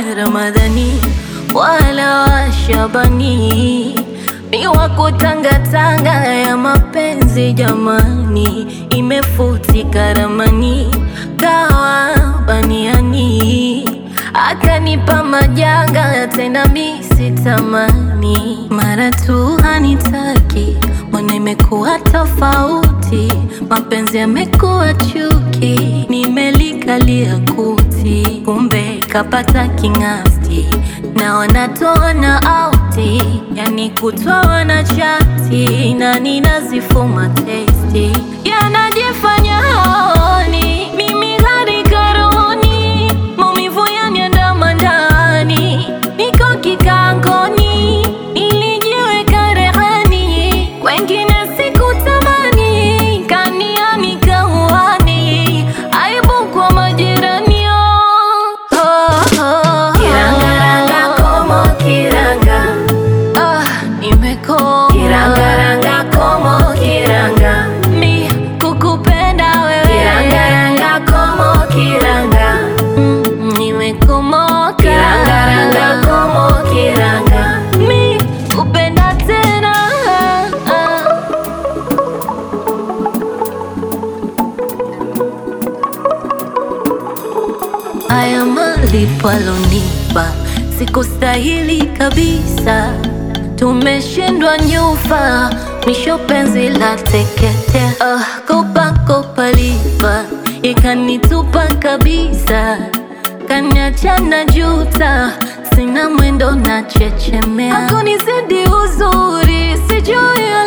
Ramadhani wala wa Shabani, mi wako tangatanga ya mapenzi jamani, imefutika ramani kawa baniani, akanipa majanga tena mi sitamani, mara tu hanitaki mbona imekuwa tofauti, mapenzi yamekuwa chuki, nimelikalia kuti, kumbe kapata king'asti na wanatoa na auti, yani kutwa wana chati na ninazifuma testi, yanajifanya haoni mimi gari karoni, maumivu yaniandama ndani, niko kikangoni, ilijiweka rehani, kwengine sikutamani, kaniani kauani, aibu kwa majirani oh, oh. Kirangaranga como kiranga Ah, nimekoma Kirangaranga como kiranga mi kukupenda wewe Kirangaranga como kiranga Mm, nimekomoka Kirangaranga como kiranga mi kupenda tena Haya malipo alonipa sikustahili kabisa, tumeshindwa nyufa, mwisho penzi la teketea. Ah, kopa kopa lipa ikanitupa kabisa, kaniacha na juta, sina mwendo na chechemea, hakunizidi uzuri, sijui